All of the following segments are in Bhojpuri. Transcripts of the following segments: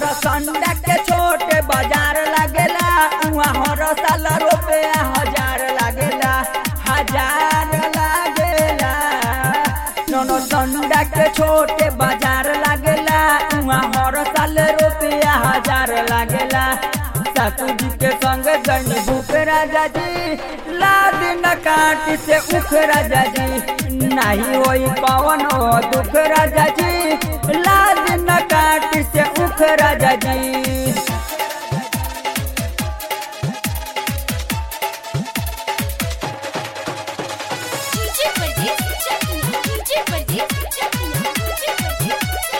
संडा के छोटे बाजार लागेला उहाँ हर साल रुपया हजार लागेला हजार लागेला नौनो संडा के छोटे बाजार लागेला उहाँ हर साल रुपया हजार लागेला सासू जी के संग गनी भूख राजा जी लाद न काट से उख राजा जी नहीं होई कौन हो दुख राजा जी लाद न काट से उख राजा जी DJ Pradeep Chakla. DJ Pradeep Chakla. DJ Pradeep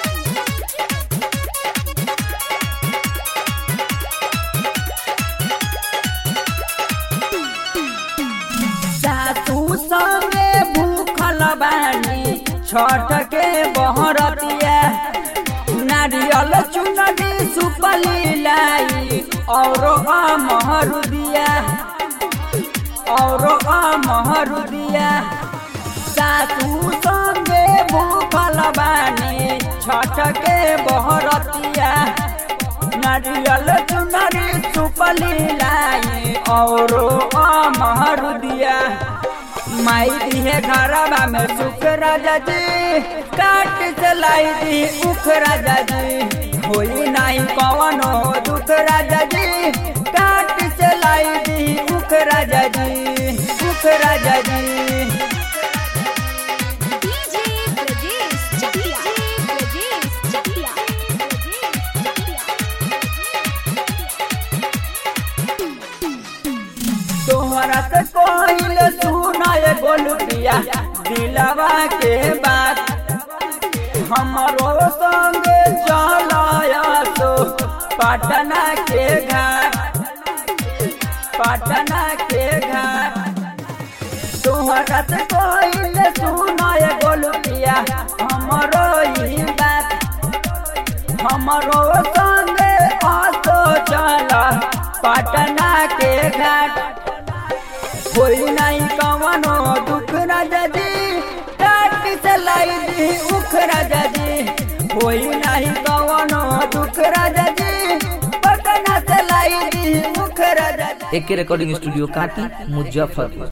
सासू संगे भूखल बानी छठ के बहरतिया नारियल चुनरी सुपली लाई और महरु दिया और महरु दिया सासू संगे भूखल बानी छठ के बहरतिया नारियल चुनरी सुपली लाई और महरु दिया माई दिहे घरवा में सुख राजा जी काट से लाई दी उख राजा जी होई नहीं कवनो दुख राजा जी काट से लाई दी उख राजा जी उख राजा जी DJ Pradeep Chakla. Pradeep Chakla. तोहरा से कोइल सुनाए गोलुटिया दिलवा के बात हमरो संगे चलाया तो पटना के घाट पटना के घाट तोहरा से कोइल सुनाए गोलुटिया हमरो ही बात हमरो संगे आसो चला पटना के घाट कोई नहीं कवनो दुख राजा जी टाट से लाई दी उख राजा जी कोई नहीं कवनो दुख राजा जी पटना से लाई दी उख राजा जी एके रिकॉर्डिंग स्टूडियो काटी मुजफ्फरपुर